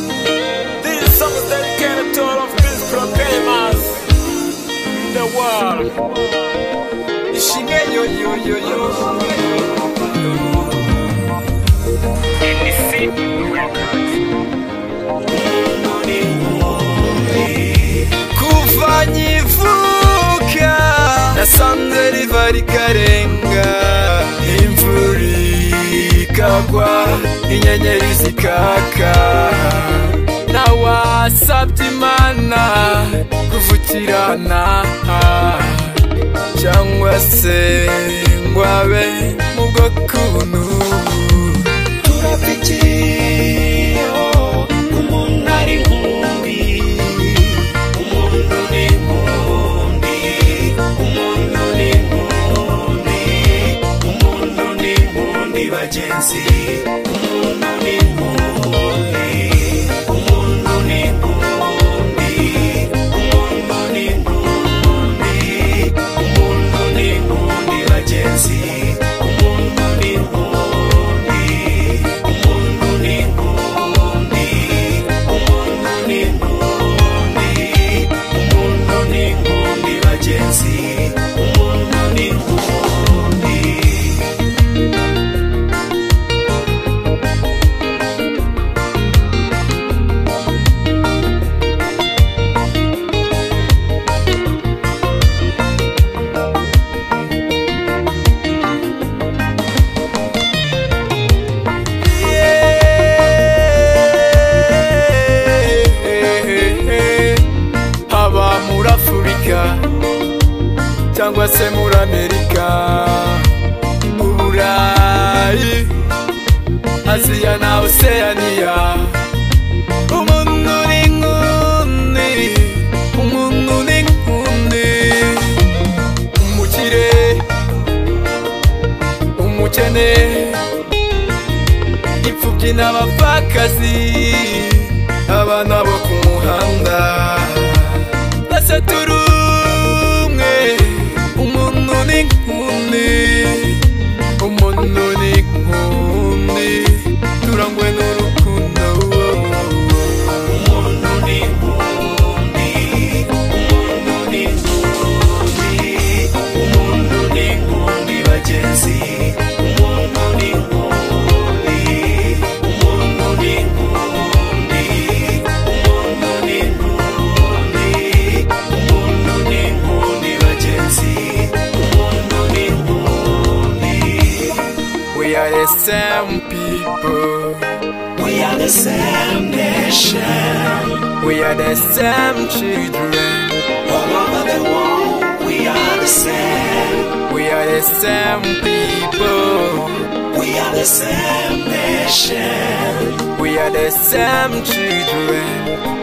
This song is dedicated to all of these programmers in the world. Shige yo yo yo yo. Kuva nkivuka nasanze riva rikarenga imvura ikagwa inyenyeri zikaka nawasabye imana kuvukirana cyangwa se ngo abe mu bw'akuntu turafikiye umuntu ari nkumbi umuntu ni nkumbi umuntu ni nkumbi umuntu ni nkumbi bagenzi umuntu ni nkumbi umuntu ni nkumbi umuntu ni nkumbi umuntu ni nkundi bagenzi umuntu ni nkundi umuntu ni nkundi umuntu ni nkundi umuntu ni nkundi bagenzi umuntu ni nkundi haba muri afurika cyangwa se muri amerika mu burayi aziya na oseyaniya umuntu ni nkundi umuntu ni nkundi umukire umukene imfubyi n'abapfakazi abana bo ku muhanda twese turi umwe umuntu ni nkundi umuntu ni nkundi turangwe n'urukundo umuntu ni nkundi umuntu ni nkundi umuntu ni nkundi bagenzi umuntu ni nkundi umuntu ni nkundi umuntu ni nkundi umuntu ni nkundi bagenzi umuntu ni nkundi we are the same people we are the same nation we are the same children all over the world we are the same we are the same people we are the same nation we are the same children